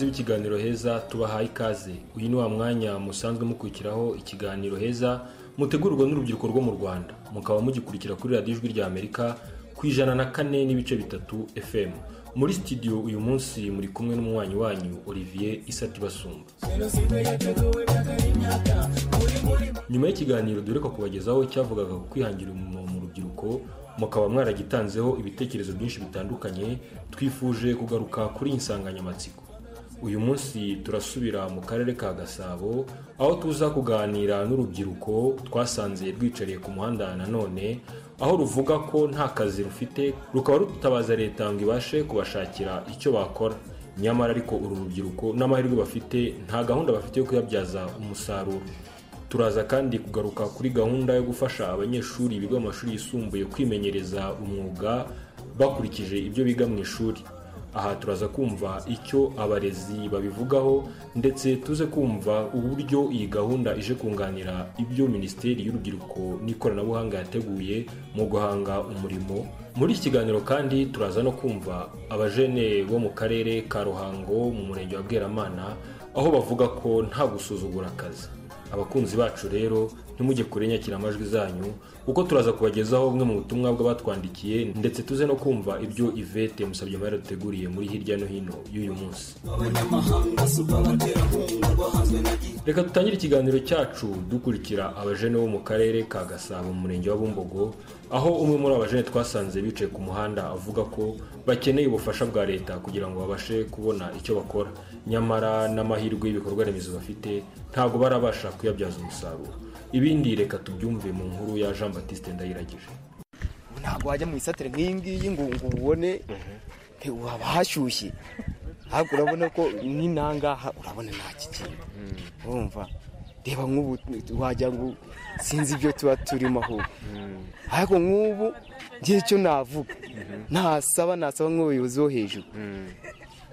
ikiganiro heza tubahaye ikaze uyu ni wa mwanya musanzwe mukurikiraho ikiganiro heza mutegurwa n'urubyiruko rwo mu rwanda mukaba mugikurikira kuri radiyo ijwi rya amerika ku ijana na kane n'ibice bitatu fm muri sitidiyo uyu munsi muri kumwe n'umunywanyi wanyu olivier isatibasumba nyuma y'ikiganiro dore ko kubagezaho cyavugaga ku kwihangira umurimo mu rubyiruko mukaba mwaragitanzeho ibitekerezo byinshi bitandukanye twifuje kugaruka kuri iyi nsanganyamatsiko uyu munsi turasubira mu karere ka gasabo aho tuza kuganira n'urubyiruko twasanze rwicariye ku muhanda nanone aho ruvuga ko nta kazi rufite rukaba rutabaza leta ngo ibashe kubashakira icyo bakora nyamara ariko uru rubyiruko n'amahirwe bafite nta gahunda bafite yo kuyabyaza umusaruro turaza kandi kugaruka kuri gahunda yo gufasha abanyeshuri biga mu mashuri yisumbuye kwimenyereza umwuga bakurikije ibyo biga mu ishuri aha turaza kumva icyo abarezi babivugaho ndetse tuze kumva uburyo iyi gahunda ije kunganira ibyo minisiteri y'urubyiruko n'ikoranabuhanga yateguye mu guhanga umurimo muri iki kiganiro kandi turaza no kumva abajene bo mu karere ka ruhango mu murenge wa bweramana aho bavuga ko nta gusuzugura akazi abakunzi bacu rero ntimujye kure inyakiramajwi zanyu kuko turaza kubagezaho bumwe mu butumwa bw'abatwandikiye ndetse tuze no kumva ibyo ivete musabye amahera duteguriye muri hirya no hino y'uyu munsi reka dutangire ikiganiro cyacu dukurikira abajene bo mu karere ka gasabo mu murenge wa bumbogo aho umwe muri abajene twasanze bicaye ku muhanda avuga ko bakeneye ubufasha bwa leta kugira ngo babashe kubona icyo bakora nyamara n'amahirwe y'ibikorwa remezo bafite ntabwo barabasha kuyabyaza umusaruro ibindi reka tubyumve mu nkuru ya jean batiste ndayiragije ntabwo wajya mu isatire nk'iyi ngiyi ngo ngo ubone haba hashyushye ariko urabona ko n'inangaha urabona nta kikintu urumva reba nk'ubu wagira ngo sinzi ibyo tuba turimo ahubwo ariko nk'ubu ngiye icyo navuga nasaba nasaba nk'ubuyobozi bo hejuru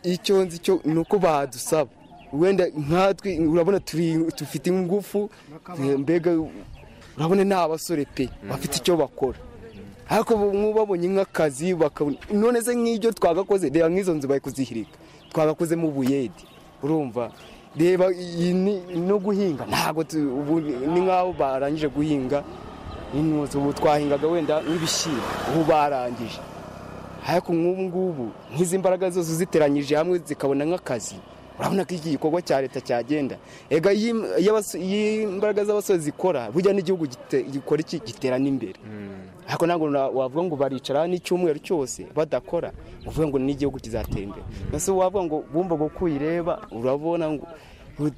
icyo nzi cyo ni uko badusaba wenda nkatwe urabona dufite ingufu mbega urabona ni abasore pe bafite icyo bakora ariko babonye nk'akazi bakabona none se nk'ibyo twagakoze reba nk'izo nzu bari kuzihirika twagakozemo ubuyedi urumva reba no guhinga ntabwo ni nk'aho barangije guhinga ubu twahingaga wenda nk'ibishyimbo ubu barangije ariko nk'ubu ngubu nk'izi mbaraga zose uziteranyije hamwe zikabona nk'akazi urabona ko iki gikorwa cya leta cyagenda ega iyo imbaraga z'abasore zikora burya n'igihugu gikora iki giterana imbere ariko ntabwo wavuga ngo baricara n'icyumweru cyose badakora uvuga ngo n'igihugu kizatera imbere mbese wavuga ngo bumva uko uyireba urabona ngo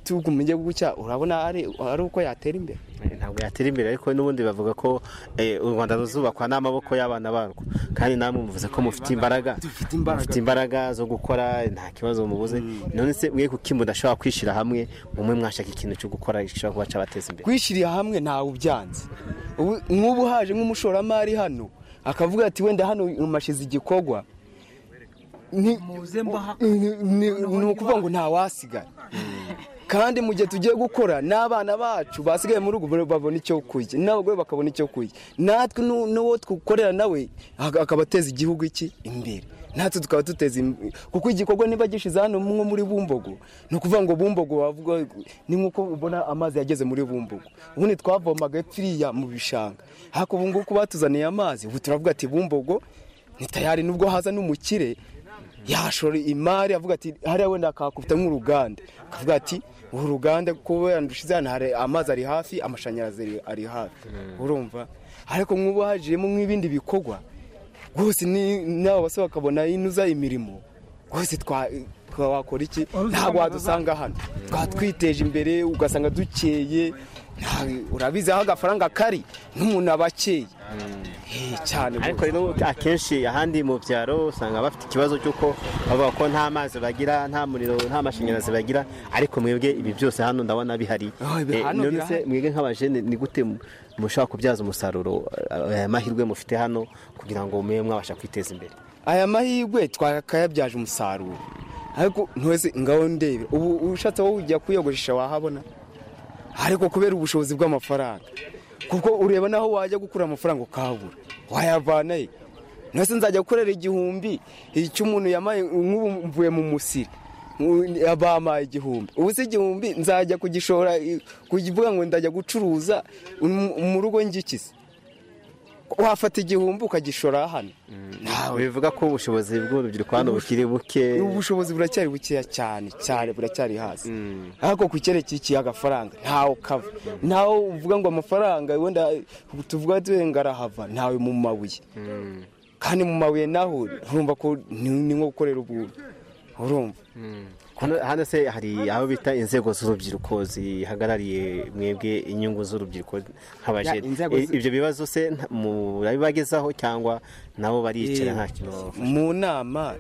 tugumye gucya urabona ari uko yatera imbere ntabwo yatera imbere ariko n'ubundi bavuga ko u rwanda ruzubakwa n'amaboko y'abana barwo kandi namwe muvuze ko mufite imbaraga mufite imbaraga zo gukora nta kibazo mubuze none se mwe kuki mudashobora kwishyira hamwe umwe mwashaka ikintu cyo gukora gishobora kuba cyabateza imbere kwishyirira hamwe ntawe ubyanze nk'ubu haje nk'umushoramari hano akavuga ati wenda hano umashize igikorwa ni ukuvuga ngo ntawasigara kandi mu gihe tugiye gukora n'abana bacu basigaye muri rugo babona icyo kurya n'abagore bakabona icyo kurya natwe n'uwo dukorera nawe akaba ateza igihugu iki imbere natwe tukaba duteza kuko igikorwa niba gishyize hano nko muri bumbogo ni ukuvuga ngo bumbogo wavuga ni nk'uko ubona amazi yageze muri bumbogo ubundi twavomaga pfiriya mu bishanga ariko ubu ngubu batuzaniye amazi ubu turavuga ati bumbogo ntitayari nubwo haza n'umukire yashora imari avuga ati hariya wenda akakubita nk'uruganda akavuga ati uru ruganda kubera dushize hano hari amazi ari hafi amashanyarazi ari hafi urumva ariko nk'ubu hajemo nk'ibindi bikorwa rwose n'aba basore bakabona inuza imirimo rwose twakora iki ntabwo wadusanga hano twatwiteje imbere ugasanga dukeye urabizi aho agafaranga kari n'umuntu aba akeye cyane ariko rero akenshi ahandi mu byaro usanga bafite ikibazo cy'uko bavuga ko nta mazi bagira nta muriro nta mashanyarazi bagira ariko mwebwe ibi byose hano ndabona bihari none se mwebwe nk'abajene ni gute mushobora kubyaza umusaruro aya mahirwe mufite hano kugira ngo mube mwabasha kwiteza imbere aya mahirwe twakayabyaje umusaruro ariko ntwese ngaho ndebe ubu ushatse wowe ujya kuyogoresha wahabona ariko kubera ubushobozi bw'amafaranga kuko ureba naho wajya gukura amafaranga ukabura wayavana he nose nzajya gukorera igihumbi icyo umuntu yamaye nk'ubu mvuye mu musiri bampaye igihumbi ubu se igihumbi nzajya kugishora kuvuga ngo ndajya gucuruza mu rugo ngikize wafata igihumbi ukagishora hano bivuga ko ubushobozi bw'urubyiruko hano bukiri buke ubushobozi buracyari bukeya cyane cyane buracyari hasi ariko ku cyerekeye ikiyaga agafaranga ntawe ukava ntawe uvuga ngo amafaranga wenda tuvuga turenga arahava ntawe mu mabuye kandi mu mabuye naho urumva ko ni nko gukorera ubuntu urumva hano se hari aho bita inzego z'urubyiruko zihagarariye mwebwe inyungu z'urubyiruko nk'abajene ibyo bibazo se murabibagezaho cyangwa nabo baricara nta kintu mu nama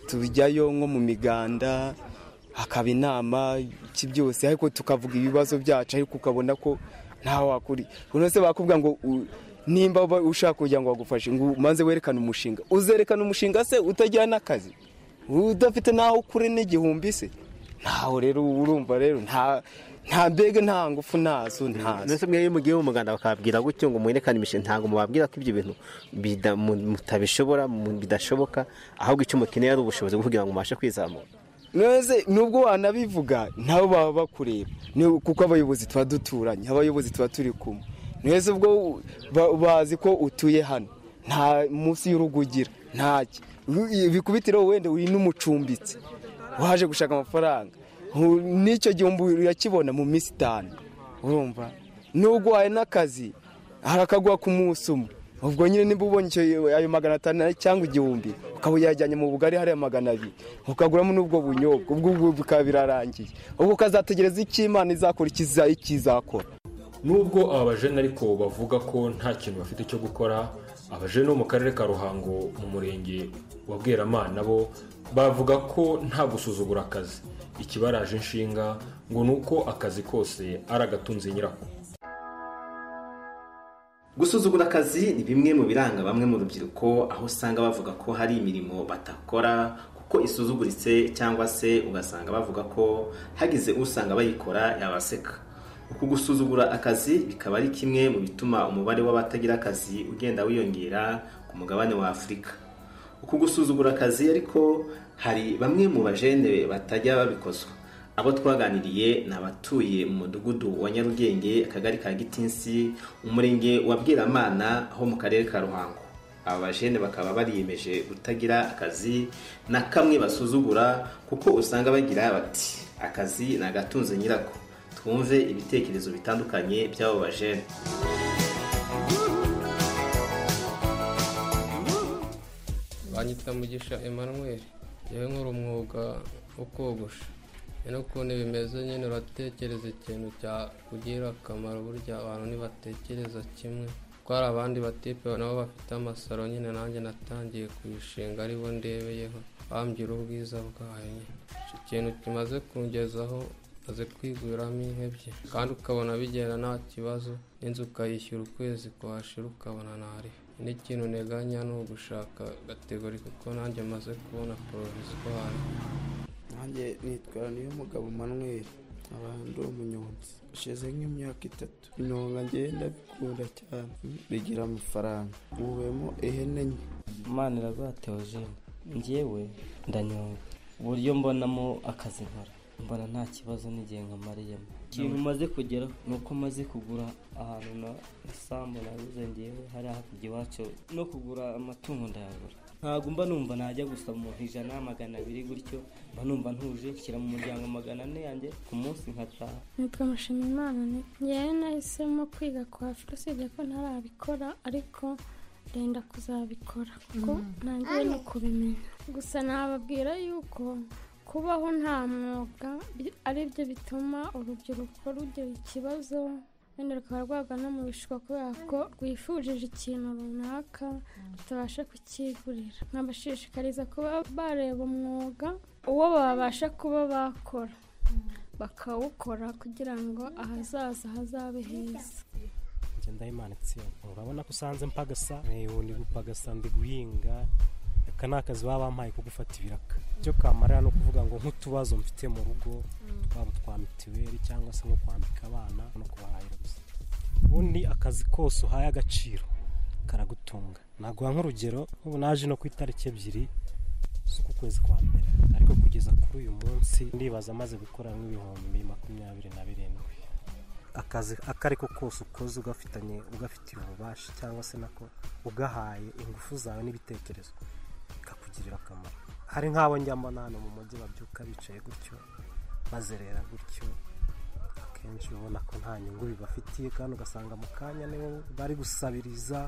tujyayo nko mu miganda hakaba inama iki byose ariko tukavuga ibibazo byacu ariko ukabona ko ntawe wakuri buri se bakubwira ngo nimba ushaka kugira ngo bagufashe ngo umanze werekane umushinga uzerekana umushinga se utagira n'akazi udafite n'aho ukure n'igihumbi se ntaho rero urumva rero nta mbega nta ngufu nazo ndetse mwe iyo mugiye mu muganda bakababwira gutyo ngo mwerekane imishinga ntabwo mubabwira ko ibyo bintu mutabishobora bidashoboka ahubwo icyo mukeneye ari ubushobozi bwo kugira ngo mubashe kwizamura neze nubwo wanabivuga nabo baba bakureba kuko abayobozi tuba duturanye abayobozi tuba turi kumwe neza ubwo bazi ko utuye hano nta munsi y'urugo ugira ntacyo bikubitiro wenda uri n'umucumbitsi waje gushaka amafaranga n'icyo gihumbi urakibona mu minsi itanu urumva nubwo wahaye n'akazi harakaguha ku munsi umwe ubwo nyine niba ubonye ayo magana atanu cyangwa igihumbi ukaba uyajyanye mu bugari hariya magana abiri ukaguramo n'ubwo bunyobwa ubwo bikaba birarangiye ubwo ukazategereza icyo imana izakora ikizakora nubwo aba bajene ariko bavuga ko nta kintu bafite cyo gukora abajene bo mu karere ka ruhango mu murenge wa bweramana bo bavuga ko nta gusuzugura akazi ikibaraje inshinga ngo ni uko akazi kose ari agatunze nyirako gusuzugura akazi ni bimwe mu biranga bamwe mu rubyiruko aho usanga bavuga ko hari imirimo batakora ko isuzuguritse cyangwa se ugasanga bavuga ko hagize usanga bayikora yabaseka uku gusuzugura akazi bikaba ari kimwe mu bituma umubare w'abatagira akazi ugenda wiyongera ku mugabane wa afurika uku gusuzugura akazi ariko hari bamwe mu bajene batajya babikozwa abo twaganiriye ni abatuye mu mudugudu wa nyarugenge akagari ka gitinsi umurenge wa bwiramana ho mu karere ka ruhango aba bajene bakaba bariyemeje kutagira akazi na kamwe basuzugura kuko usanga bagira bati akazi ni agatunze nyirako twumve ibitekerezo bitandukanye by'abo bajene banyita mugisha Emmanuel yewe nkora umwuga wo kogosha nyine ukuntu bimeze nyine uratekereza ikintu cyakugirira akamaro burya abantu ntibatekereza kimwe ko hari abandi batipe nabo bafite amasaro nyine nanjye natangiye kuyishinga aribo ndebeyeho bambwira ubwiza bwayo nyine icyo kintu kimaze kungezaho umaze kwiguramo ihebye kandi ukabona bigenda nta kibazo n'inzu ukayishyura ukwezi kwashira ukabona ntari n'ikintu nteganya ni ugushaka gategori kuko nanjye maze kubona poroviswari nanjye nitwara niyo mugabo manuel abantu umunyonzi ushize nk'imyaka itatu inyonga ngenda bikunda cyane bigira amafaranga nkuwemo ihene nke imana iraguha teogene ngewe ndanyonga uburyo mbonamo akazi nkora mbona nta kibazo n'igihe nkamariyemo ikintu umaze kugera ni uko maze kugura ahantu na isambu nabuze ngewe hari hakurya iwacu no kugura amatungo ndayagura ntabwo mba numva najya gusa mu ijana magana abiri gutyo mba numva ntuje nshyira mu muryango magana ane yanjye ku munsi nkataha nitwa mushimimana ngewe nahisemo kwiga kwa usibye ko ntarabikora ariko ndenda kuzabikora kuko ntangiye no kubimenya gusa nababwira yuko kubaho nta mwuga aribyo bituma urubyiruko rugira ikibazo wenda rukaba rwagana mu bishuko kubera ko rwifujije ikintu runaka rutabasha kukigurira nkabashishikariza kuba bareba umwuga uwo babasha kuba bakora bakawukora kugira ngo ahazaza hazabe heza ndayimana itsinda urabona ko usanze mpagasa ni gupagasa ndi guhinga aka ni akazi baba bampaye ko gufata ibiraka icyo kamarira ni ukuvuga ngo nk'utubazo mfite mu rugo twaba twa mituweli cyangwa se nko kwambika abana no kubahahira gusa ubundi akazi kose uhaye agaciro karagutunga naguha nk'urugero nk'ubu naje no ku itariki ebyiri z'uku kwezi kwa mbere ariko kugeza kuri uyu munsi ndibaza amaze gukora nk'ibihumbi makumyabiri na birindwi akazi ako ari ko kose ukoze ugafitanye ugafitiye ububasha cyangwa se nako ugahaye ingufu zawe n'ibitekerezo bikakugirira akamaro hari nk'abo njyamo hano mu mujyi babyuka bicaye gutyo bazerera gutyo akenshi ubona ko nta nyungu bibafitiye kandi ugasanga mu kanya nibo bari gusabiriza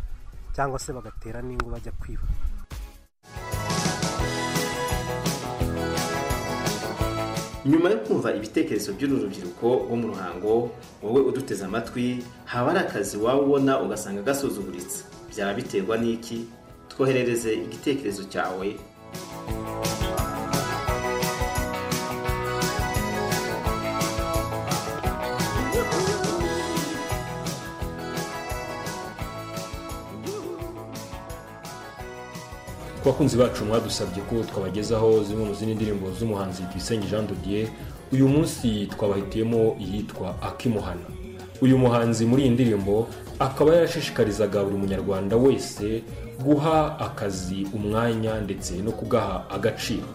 cyangwa se bagatera n'ingo bajya kwiba nyuma yo kumva ibitekerezo by'uru rubyiruko rwo mu ruhango wowe uduteze amatwi haba ari akazi waba ubona ugasanga gasuzuguritse byaba biterwa n'iki twoherereze igitekerezo cyawe ku bakunzi bacu mwadusabye ko twabagezaho zimwe mu zindi ndirimbo z'umuhanzi tuyisenge jean dodier uyu munsi twabahitiyemo iyitwa akimuhana uyu muhanzi muri iyi ndirimbo akaba yarashishikarizaga buri munyarwanda wese guha akazi umwanya ndetse no kugaha agaciro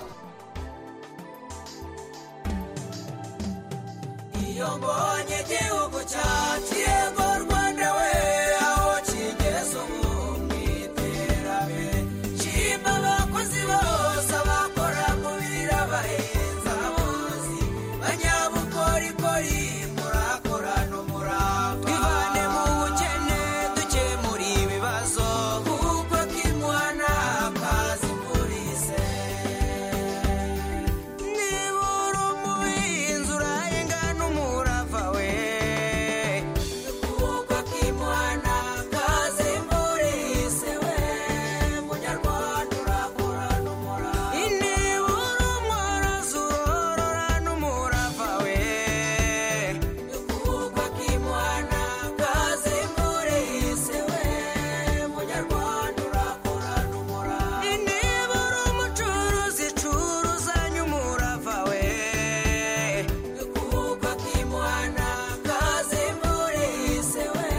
iyo mbonye igihugu cyacu yego rwanda we aho kigeze ubu mu iterambere shima abakozi bose abakora mu biro abahinzi abavuzi banyabukorikori murakorana umurava twivane mu bukene dukemura ibibazo kuko kimuhana akazi polise niba uri umuhinzi urahinga n'umurava we kuko kimuhana kazi polise we munyarwanda urakora n'umurava niba uri umworozi urorora n'umurava we kuko kimuhana kazi polise we munyarwanda urakora n'umurava niba uri umucuruzi curuzanye umurava we kuko kimuhana kazi polise we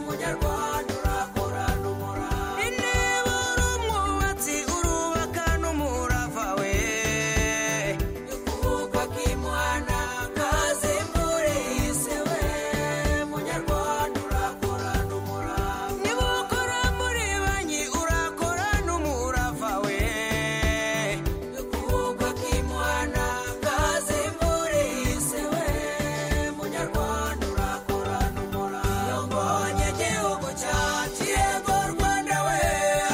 munyarwanda urakora n'umurava niba uri umwubatsi urubaka n'umurava we kuko kimuhana kazi polise we munyarwanda urakora n'umurava niba ukora muri banki urakora n'umurava we kuko kimuhana kazi polise we munyarwanda urakora n'umurava iyo mbonye igihugu cyacu yego rwanda we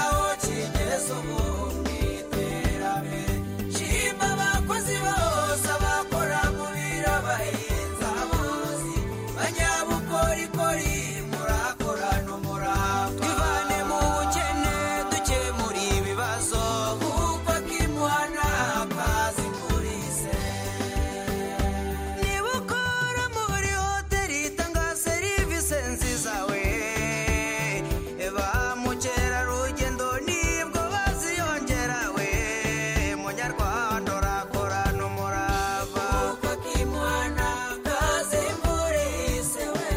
aho kigeze ubu mu iterambere shima abakozi bose abakora mu biro abahinzi abavuzi banyabukorikori murakora n'umurava twivane mu bukene dukemura ibibazo kuko kimuhana akazi polise niba ukora muri hoteli itanga serivisi nziza we ba mukerarugendo nibwo baziyongera we munyarwanda urakora n'umurava kuko kimuhana kazi polisi we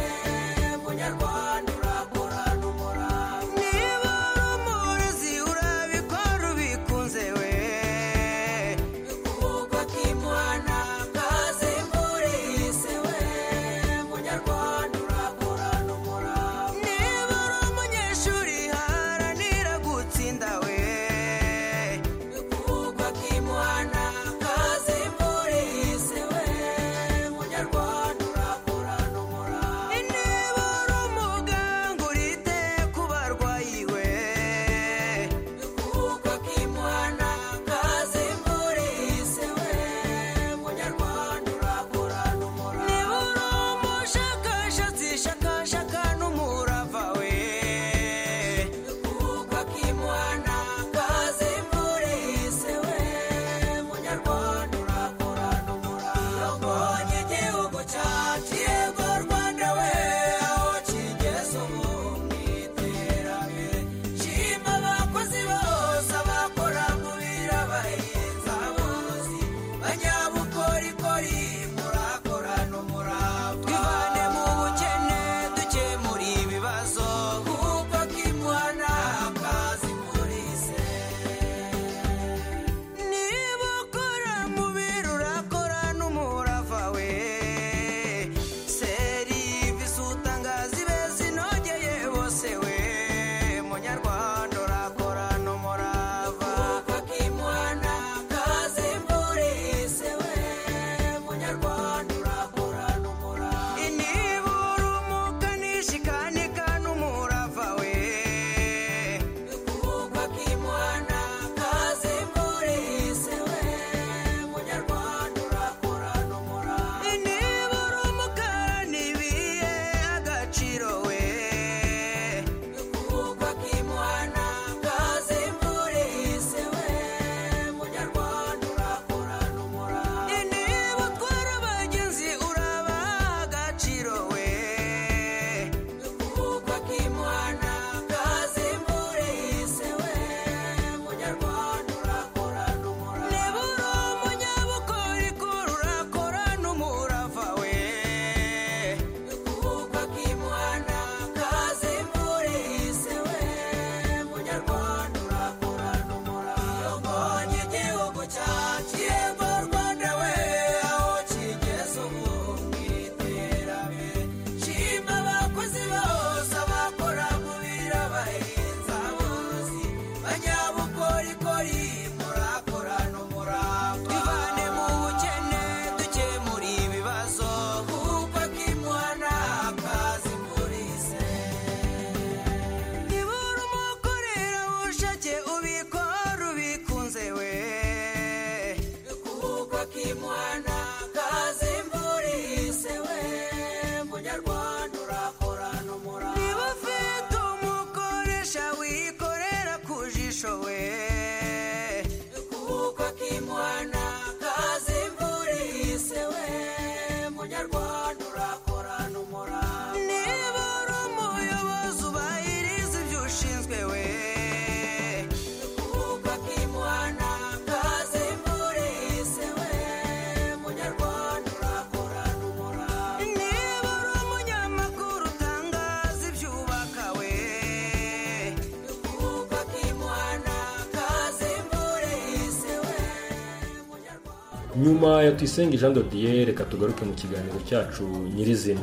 nyuma ya tuyisenge jean dodier reka tugaruke mu kiganiro cyacu nyirizina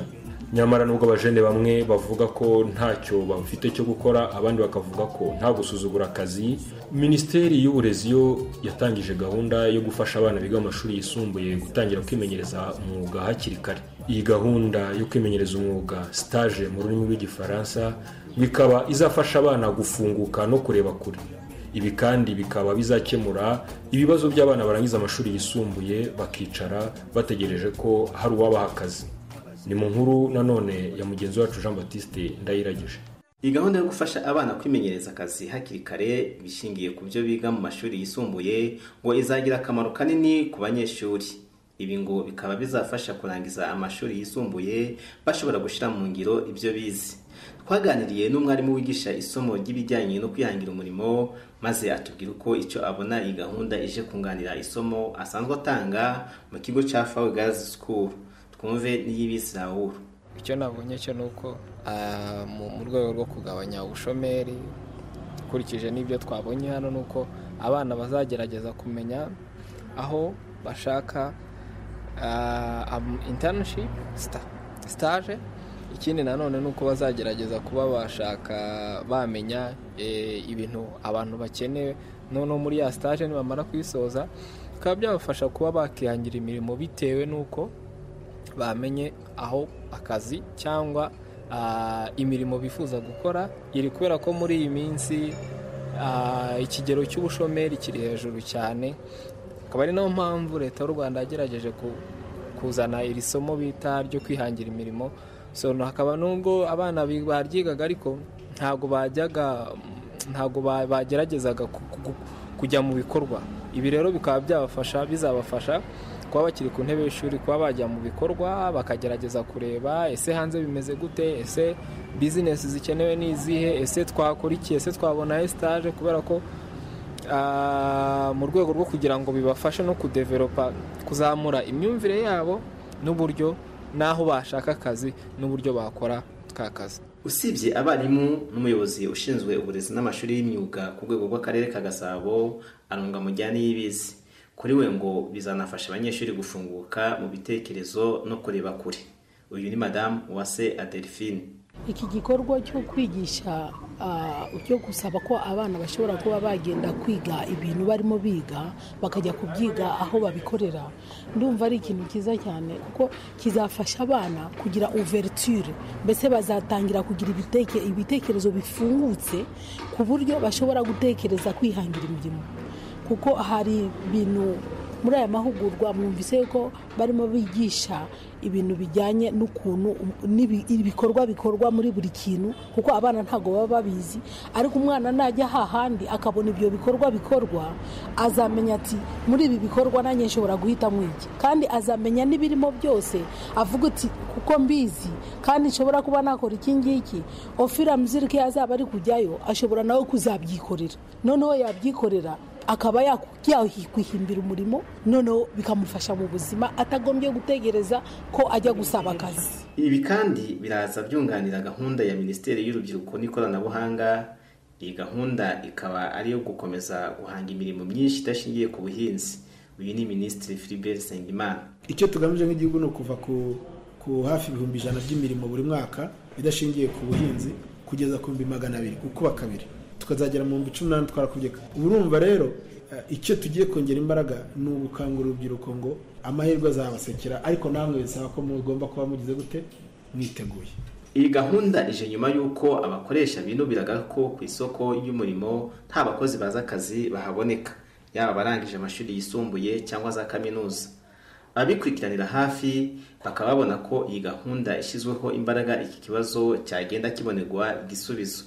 nyamara nubwo abajene bamwe bavuga ko ntacyo bafite cyo gukora abandi bakavuga ko nta gusuzugura akazi minisiteri y'uburezi yo yatangije gahunda yo gufasha abana biga mu mashuri yisumbuye gutangira kwimenyereza umwuga hakiri kare iyi gahunda yo kwimenyereza umwuga stage mu rurimi rw'igifaransa bikaba izafasha abana gufunguka no kureba kure ibi kandi bikaba bizakemura ibibazo by'abana barangiza amashuri yisumbuye bakicara bategereje ko hari uwabaha akazi ni mu nkuru nanone ya mugenzi wacu jean batiste ndayiragije iyi gahunda yo gufasha abana kwimenyereza akazi hakiri kare bishingiye ku byo biga mu mashuri yisumbuye ngo izagira akamaro kanini ku banyeshuri ibi ngo bikaba bizafasha kurangiza amashuri yisumbuye bashobora gushyira mu ngiro ibyo bize twaganiriye n'umwarimu wigisha isomo ry'ibijyanye no kwihangira umurimo maze atubwira uko icyo abona iyi gahunda ije kunganira isomo asanzwe atanga mu kigo cya fawe gazi sikuru twumve n'iy'ibisi rawuru icyo nabonye cyo ni uko mu rwego rwo kugabanya ubushomeri ukurikije n'ibyo twabonye hano ni uko abana bazagerageza kumenya aho bashaka intanishipu sitaje ikindi nanone ni uko bazagerageza kuba bashaka bamenya ibintu abantu bakeneye noneho muri ya sitaje nibamara kuyisoza bikaba byabafasha kuba bakihangira imirimo bitewe n'uko bamenye aho akazi cyangwa imirimo bifuza gukora iri kubera ko muri iyi minsi ikigero cy'ubushomeri kiri hejuru cyane akaba ari nayo mpamvu leta y'u rwanda yagerageje kuzana iri somo bita ryo kwihangira imirimo hakaba n'ubwo abana baryigaga ariko ntabwo bajyaga ntabwo bageragezaga kujya mu bikorwa ibi rero bikaba byabafasha bizabafasha kuba bakiri ku ntebe y'ishuri kuba bajya mu bikorwa bakagerageza kureba ese hanze bimeze gute ese bizinesi zikenewe ni izihe ese twakora iki ese twabona esitaje kubera ko mu rwego rwo kugira ngo bibafashe no kudeveropa kuzamura imyumvire yabo n'uburyo n'aho bashaka akazi n'uburyo bakora ka kazi usibye abarimu n'umuyobozi ushinzwe uburezi n'amashuri y'imyuga ku rwego rw'akarere ka gasabo arunga mujyane y'ibizi kuri we ngo bizanafasha abanyeshuri gufunguka mu bitekerezo no kureba kure uyu ni madamu uwase adelphine iki gikorwa cyo kwigisha cyo gusaba ko abana bashobora kuba bagenda kwiga ibintu barimo biga bakajya kubyiga aho babikorera ndumva ari ikintu cyiza cyane kuko kizafasha abana kugira overture mbese bazatangira kugira ibitekerezo bifungutse ku buryo bashobora gutekereza kwihangira imirimo kuko hari ibintu muri aya mahugurwa mwumvise ko barimo bigisha ibintu bijyanye n'ukuntu ibikorwa bikorwa muri buri kintu kuko abana ntabwo baba babizi ariko umwana najya hahandi akabona ibyo bikorwa bikorwa azamenya ati muri ibi bikorwa nanjye nshobora guhitamo iki kandi azamenya n'ibirimo byose avuga ati kuko mbizi kandi nshobora kuba nakora iki ngiki ofira muzirike yazaba ari kujyayo ashobora nawe kuzabyikorera noneho yabyikorera akaba yakwihimbira umurimo noneho bikamufasha mu buzima atagombye gutegereza ko ajya gusaba akazi ibi kandi biraza byunganira gahunda ya minisiteri y'urubyiruko n'ikoranabuhanga iyi gahunda ikaba ari iyo gukomeza guhanga imirimo myinshi idashingiye ku buhinzi uyu ni minisitiri Philibert Nsengimana icyo tugamije nk'igihugu ni ukuva ku hafi ibihumbi ijana by'imirimo buri mwaka idashingiye ku buhinzi kugeza ku bihumbi magana abiri gukuba kabiri tukazagera mu bihumbi cumi n'umunani twarakubyeka urumva rero icyo tugiye kongera imbaraga ni ugukangura urubyiruko ngo amahirwe azabasekera ariko namwe bisaba ko mugomba kuba mugize gute mwiteguye iyi gahunda ije nyuma y'uko abakoresha binubiraga ko ku isoko y'umurimo nta bakozi bazi akazi bahaboneka yaba abarangije amashuri yisumbuye cyangwa za kaminuza ababikurikiranira hafi bakaba babona ko iyi gahunda ishyizweho imbaraga iki kibazo cyagenda kibonerwa igisubizo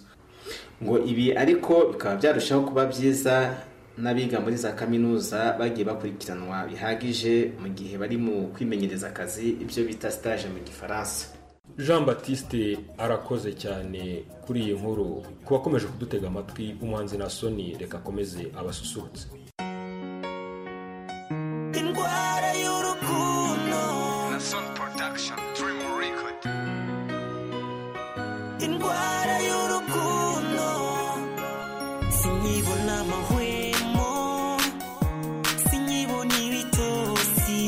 ngo ibi ariko bikaba byarushaho kuba byiza n'abiga muri za kaminuza bagiye bakurikiranwa bihagije mu gihe bari mu kwimenyereza akazi ibyo bita sitaje mu gifaransa jean batiste arakoze cyane kuri iyi nkuru ku bakomeje kudutega amatwi umuhanzi na soni reka akomeze abasusurutse indwara y'urukundo na soni porodagishoni turimu rekodi indwara y'urukundo sinyibona amahwemo sinyibona ibitozi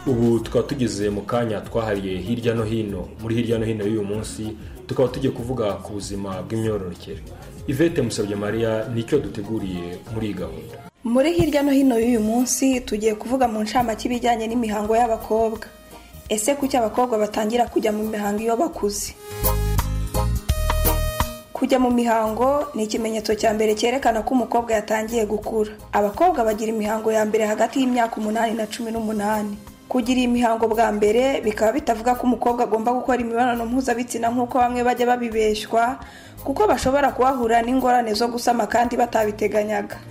ubu tukaba tugeze mu kanya twahariye hirya no hino muri hirya no hino y'uyu munsi tukaba tugiye kuvuga ku buzima bw'imyororokere ivete musabye mariya nicyo duteguriye muri iyi gahunda muri hirya no hino y'uyu munsi tugiye kuvuga mu ncamake ibijyanye n'imihango y'abakobwa ese kuki abakobwa batangira kujya mu mihango iyo bakuze kujya mu mihango ni ikimenyetso cya mbere cyerekana ko umukobwa yatangiye gukura abakobwa bagira imihango ya mbere hagati y'imyaka umunani na cumi n'umunani kugira iyi mihango bwa mbere bikaba bitavuga ko umukobwa agomba gukora imibonano mpuzabitsina nk'uko bamwe bajya babibeshwa kuko bashobora kuhahura n'ingorane zo gusama kandi batabiteganyaga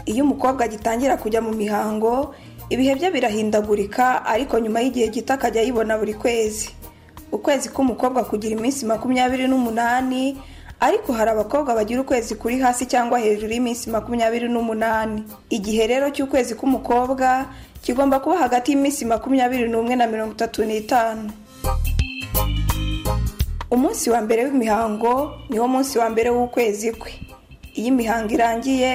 iyo umukobwa agitangira kujya mu mihango ibihe bye birahindagurika ariko nyuma y'igihe gito akajya ayibona buri kwezi ukwezi k'umukobwa kugira iminsi makumyabiri n'umunani ariko hari abakobwa bagira ukwezi kuri hasi cyangwa hejuru y'iminsi makumyabiri n'umunani igihe rero cy'ukwezi k'umukobwa kigomba kuba hagati y'iminsi makumyabiri n'umwe na mirongo itatu n'itanu umunsi wa mbere w'imihango niwo munsi wa mbere w'ukwezi kwe iyo imihango irangiye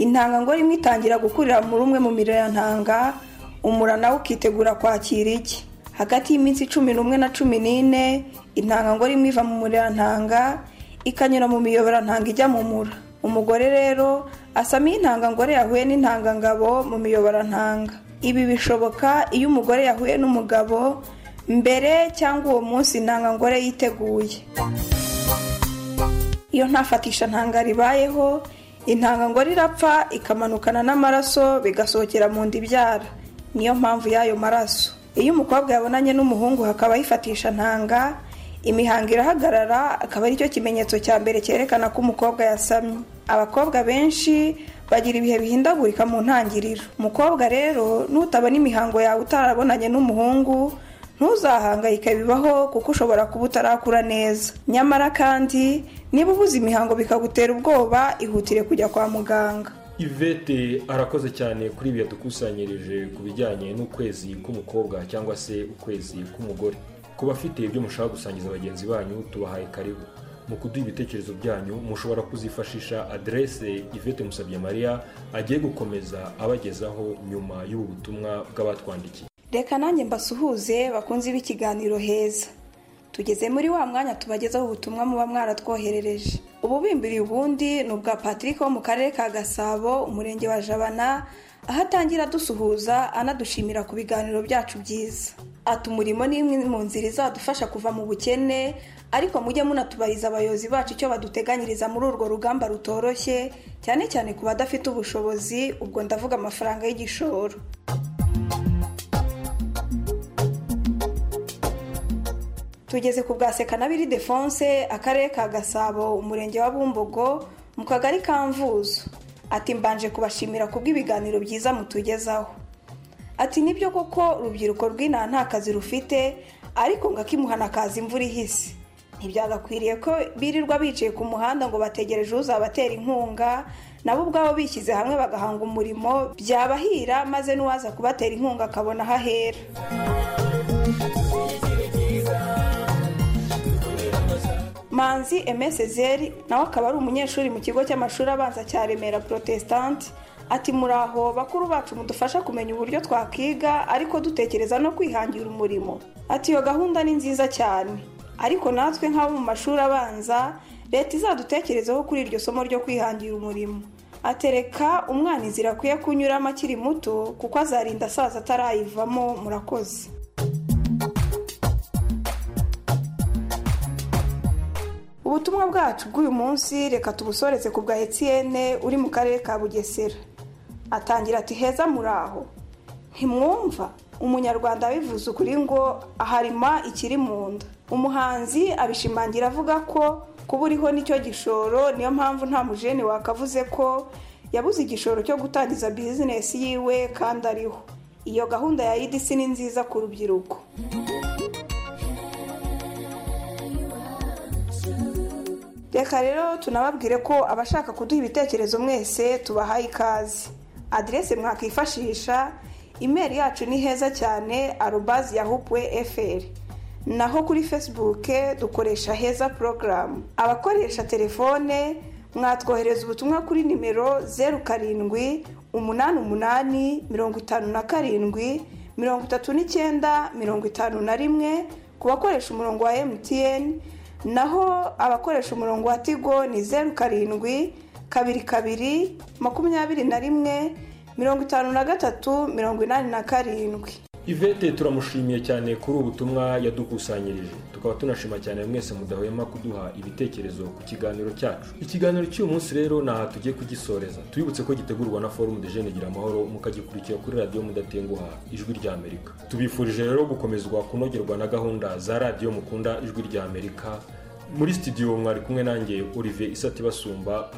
intangangore imwe itangira gukurira muri umwe mu mirantanga umura nawe ukitegura kwakira iki hagati y'iminsi cumi n'umwe na cumi n'ine intangangore imwe iva mu murirantanga ikanyura mu miyoborantanga ijya mu mura umugore rero asama iyo intangangore yahuye n'intangangabo mu miyoborantanga ibi bishoboka iyo umugore yahuye n'umugabo mbere cyangwa uwo munsi intangangore yiteguye iyo ntafatisha ntanga ribayeho intangangore irapfa ikamanukana n'amaraso bigasohokera mu nda ibyara niyo mpamvu y'ayo maraso iyo umukobwa yabonanye n'umuhungu hakaba yifatisha ntanga imihango irahagarara akaba aricyo kimenyetso cya mbere cyerekana ko umukobwa yasamye abakobwa benshi bagira ibihe bihindagurika mu ntangiriro umukobwa rero nutabona imihango yawe utarabonanye n'umuhungu ntuzahangayike bibaho kuko ushobora kuba utarakura neza nyamara kandi niba ubuze imihango bikagutera ubwoba ihutire kujya kwa muganga ivete arakoze cyane kuri ibi yadukusanyirije ku bijyanye n'ukwezi k'umukobwa cyangwa se ukwezi k'umugore ku bafite ibyo mushaka gusangiza bagenzi banyu tubahaye karibu mu kuduha ibitekerezo byanyu mushobora kuzifashisha aderese ivete musabye mariya agiye gukomeza abagezaho nyuma y'ubu butumwa bw'abatwandikiye reka nanjye mbasuhuze bakunze b'ikiganiro heza tugeze muri wa mwanya tubagezaho ubutumwa muba mwaratwoherereje ububimbiri ubundi ni ubwa patrick wo mu karere ka gasabo umurenge wa jabana aho atangira adusuhuza anadushimira ku biganiro byacu byiza ati umurimo ni imwe mu nzira izadufasha kuva mu bukene ariko mujye munatubariza abayobozi bacu icyo baduteganyiriza muri urwo rugamba rutoroshye cyane cyane ku badafite ubushobozi ubwo ndavuga amafaranga y'igishoro tugeze ku bwa sekanabiri defonse akarere ka gasabo umurenge wa bumbogo mu kagari ka mvuzo ati mbanje kubashimira ku bw'ibiganiro byiza mutugezaho ati nibyo koko urubyiruko rw'inaha nta kazi rufite ariko ngo akimuhana kazi imvura ihise ntibyagakwiriye ko birirwa bicaye ku muhanda ngo bategereje uzabatera inkunga nabo ubwabo bishyize hamwe bagahanga umurimo byabahira maze n'uwaza kubatera inkunga akabona aho ahera manzi emesezeri nawe akaba ari umunyeshuri mu kigo cy'amashuri abanza cya remera protestante ati muraho bakuru bacu mudufasha kumenya uburyo twakiga ariko dutekereza no kwihangira umurimo ati iyo gahunda ni nziza cyane ariko natwe nk'abo mu mashuri abanza leta izadutekerezeho kuri iryo somo ryo kwihangira umurimo atereka umwana inzira akwiye kunyuramo akiri muto kuko azarinda asaza atarayivamo murakoze ubutumwa bwacu bw'uyu munsi reka tubusoreze ku bwa etiyene uri mu karere ka bugesera atangira ati heza muraho ntimwumva umunyarwanda abivuze ukuri ngo aharima ikiri mu nda umuhanzi abishimangira avuga ko kuba uriho nicyo gishoro niyo mpamvu nta mujene wakavuze ko yabuze igishoro cyo gutangiza bizinesi yiwe kandi ariho iyo gahunda ya idisi ni nziza ku rubyiruko reka rero tunababwire ko abashaka kuduha ibitekerezo mwese tubahaye ikaze aderese mwakifashisha imeri yacu ni heza cyane arubazi ya hupwe eferi naho kuri fesibuke dukoresha heza porogaramu abakoresha telefone mwatwohereza ubutumwa kuri nimero zeru karindwi umunani umunani mirongo itanu na karindwi mirongo itatu n'icyenda mirongo itanu na rimwe ku bakoresha umurongo wa MTN naho abakoresha umurongo wa tigo ni zeru karindwi kabiri kabiri makumyabiri na rimwe mirongo itanu na gatatu mirongo inani na karindwi ivete turamushimiye cyane kuri ubu butumwa yadukusanyirije tukaba tunashima cyane mwese mudahwema kuduha ibitekerezo ku kiganiro cyacu ikiganiro cy'uyu munsi rero ni aha tugiye kugisoreza tubibutse ko gitegurwa na forumu de jene gira amahoro mukagikurikira kuri radiyo mudatenguha ijwi ry'amerika tubifurije rero gukomezwa kunogerwa na gahunda za radiyo mukunda ijwi ry'amerika muri studio mwari kumwe nanjye olivier isati basumba